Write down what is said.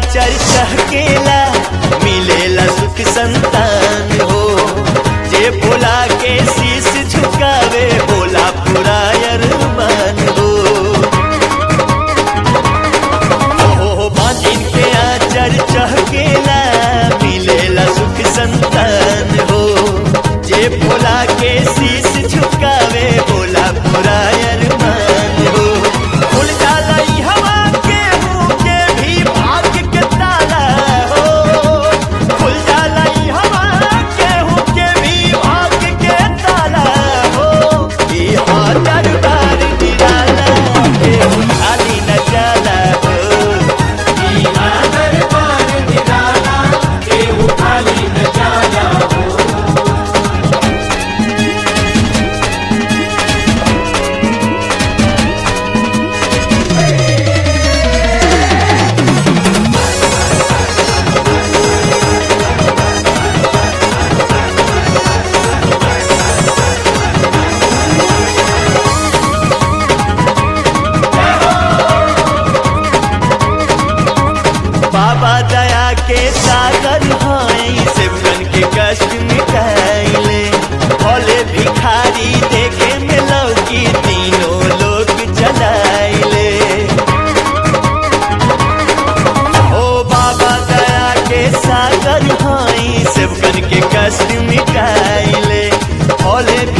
आचर चहकेला मिलेला सुख संतान हो जे भोला के शीश झुकावे भोला पूरा अरमान हो हो बांधिन के आचर चहकेला मिलेला सुख संतान हो जे भोला के शीश झुकावे भोला पूरा अरमान हो खुल जाला ई हवा के मुंह के भी भाग्य के ताला हो खुल जाला ई हवा के मुंह के भी भाग्य के ताला हो ई हा दरबार निराला के खाली न जाला हो बाबा दया के सागर हाई सिमरन के कष्ट मिटाइले भोले भिखारी देखे में लौकी तीनों लोग चलाइले ओ बाबा दया के सागर हाई सिमरन के कष्ट मिटाइले भोले